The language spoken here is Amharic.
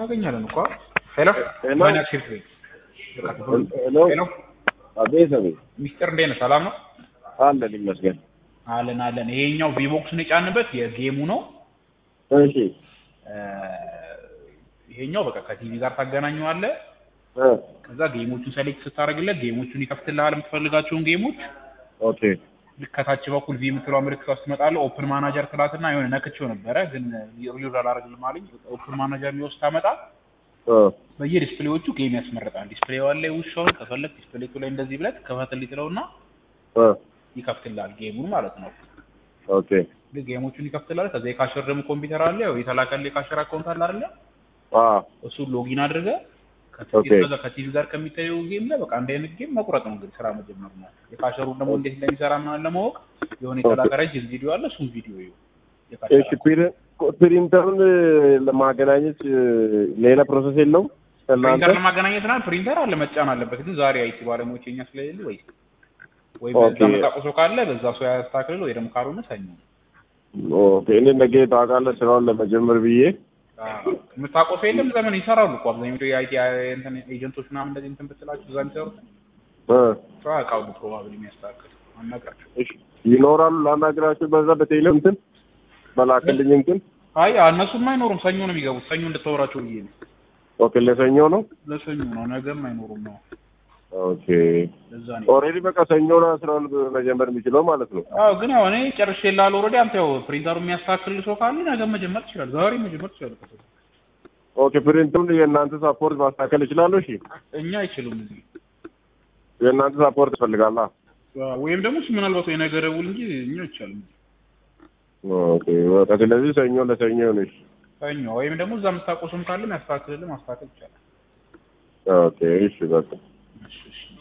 እናገኛለን እኮ ሄሎ ሄሎ። ማን ያክሽፍ ሄሎ ሄሎ አቤት አቤት ሚስጥር እንዴት ነህ ሰላም ነው አለን ይመስገን አለን አለን ይሄኛው ቪቦክስን የጫንበት የጌሙ ነው እሺ እ፣ ይሄኛው በቃ ከቲቪ ጋር ታገናኘዋለህ እ ከዛ ጌሞቹን ሰሌክት ስታደርግለት ጌሞቹን ይከፍትልሃል የምትፈልጋቸውን ጌሞች ኦኬ ልክ ከታች በኩል ቪ የምትለው ምልክት ውስጥ ትመጣለህ ኦፕን ማናጀር ትላትና የሆነ ነክቼው ነበረ ግን ሪዩዝ አላደርግልም አለኝ ኦፕን ማናጀር የሚወስድ ታመጣ እ በየዲስፕሌዎቹ ጌም ያስመርጣል ዲስፕሌው ላይ ውሻውን ከፈለግ ዲስፕሌቱ ላይ እንደዚህ ብለት ከፈትልኝ ትለውና እ ይከፍትልሃል ጌሙን ማለት ነው ኦኬ ልክ ጌሞቹን ይከፍትልሃል ከዛ የካሸር ደግሞ ኮምፒውተር አለ ያው የተላከልህ የካሸር አካውንት አለ አይደለ አ እሱን ሎጊን አድርገህ ኦኬ። ከዛ ከቲቪ ጋር ከሚታየው ጌም ላይ በቃ አንድ አይነት ጌም መቁረጥ ነው እንግዲህ ስራ መጀመር ነው የካሸሩን ደግሞ እንዴት እንደሚሰራ ምናምን ለማወቅ የሆነ የተላከ ረጅም ቪዲዮ አለ እሱን ቪዲዮ ይኸው የካሸር እሺ ፕሪ- ፕሪንተሩን ለማገናኘት ሌላ ፕሮሰስ የለውም እናንተ ፕሪንተር ለማገናኘት ና ፕሪንተር አለ መጫን አለበት ግን ዛሬ አይቲ ባለሙያዎች የኛ ስለሌሉ ወይ ወይ በዛ ኦኬ። መጣቆሶ ካለ በዛ ሰው ያስተካክል ወይ ደግሞ ካልሆነ ሰኞ ኦኬ እኔ ነገ ታውቃለህ ስራውን ለመጀመር ብዬ የምታቆሶ የለም ዘመን ይሰራሉ እኮ አብዛኞቹ የአይቲ እንትን ኤጀንቶች ምናምን እንደዚህ እንትን ብትላቸው እዛ የሚሰሩት እ ሰው ያውቃሉ ፕሮባብሊ የሚያስተካክል አናግራቸው እሺ ይኖራሉ ላናግራቸው በዛ በቴሌ እንትን በላክልኝ እንትን አይ እነሱም አይኖሩም ሰኞ ነው የሚገቡት ሰኞ እንድታወራቸው ብዬ ነው ኦኬ ለሰኞ ነው ለሰኞ ነው ነገም አይኖሩም ነው ኦኬ ለዛ ነው ኦልሬዲ በቃ ሰኞ ነው ስራውን መጀመር የሚችለው ማለት ነው አዎ ግን ያው እኔ ጨርሼ ላል ኦልሬዲ አንተ ያው ፕሪንተሩ የሚያስተካክል ሰው ካለ ነገ መጀመር ትችላለህ ዛሬ መጀመር ትችላለህ ኦኬ ፕሪንቱን የእናንተ ሳፖርት ማስተካከል ይችላለሁ እሺ እኛ አይችሉም እዚህ የእናንተ ሳፖርት ይፈልጋላ ወይም ደግሞ እሱ ምናልባት ወይ ነገ ደውል እንጂ እኛ አይቻልም ኦኬ በቃ ስለዚህ ሰኞ ለሰኞ ነሽ ሰኞ ወይም ደግሞ እዛ የምታውቀው ሰውም ካለ ያስተካክልልህ ማስተካከል ይቻላል ኦኬ እሺ በቃ እሺ እሺ